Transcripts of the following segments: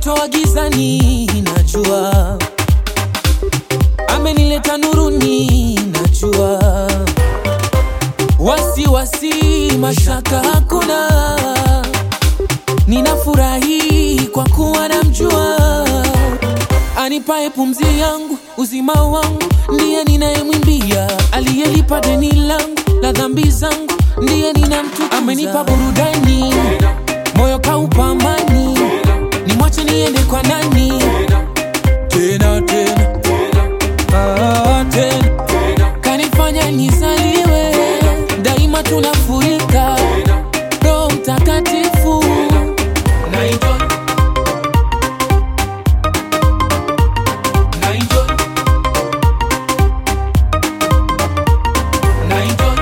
amenitoa gizani, najua amenileta nuruni, najua wasiwasi mashaka hakuna, ninafurahi kwa kuwa namjua, anipae pumzi yangu, uzima wangu, ndiye ninayemwimbia, aliyelipa deni langu la dhambi zangu, ndiye ninamtukuza, amenipa burudani, moyo kaupa amani, nimwache niende kwa nani? Tena tena Ah, tena kanifanya nizaliwe, daima tunafurika Roho Mtakatifu na enjoy. Na enjoy. Na enjoy.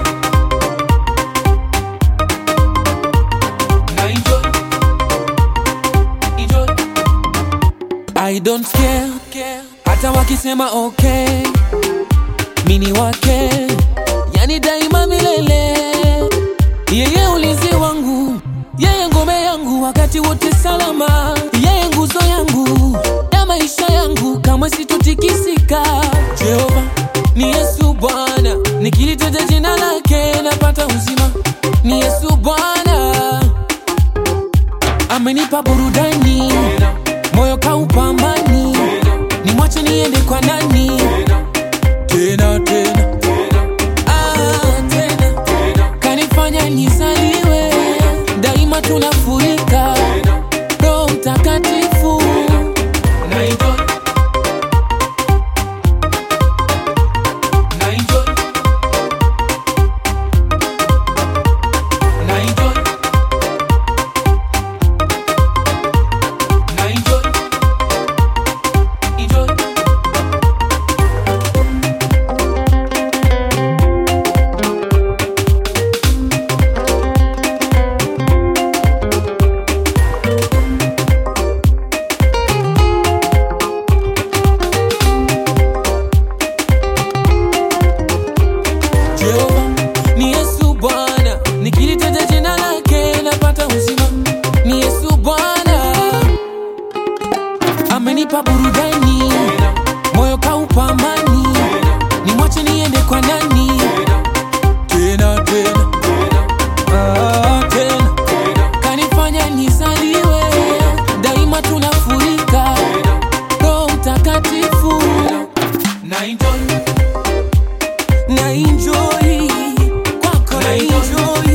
Na enjoy. Enjoy. I don't care, hata wakisema okay, mini wake, yani daima milele. Yeye ulinzi wangu, yeye ngome yangu, wakati wote salama, yeye nguzo yangu ya maisha yangu, kamwe sitotikisika. Jehova ni Yesu Bwana, nikilitaja jina lake napata uzima. Ni Yesu Bwana, amenipa burudani, moyo kaupa amani, nimwache niende kwa nani? Tena tena Ah, tena kanifanya nizaliwe, daima tunafurika Roho Mtakatifu na enjoy. Na enjoy. Na enjoy. Na enjoy. Enjoy. Jehova ni Yesu Bwana, nikilitaja jina lake napata uzima. Ni Yesu Bwana, amenipa burudani, moyo kaupa amani, nimwache niende kwa nani? Tena tena Ah, tena kanifanya nizaliwe, daima tunafurika Roho Mtakatifu na enjoy na enjoy kwako na enjoy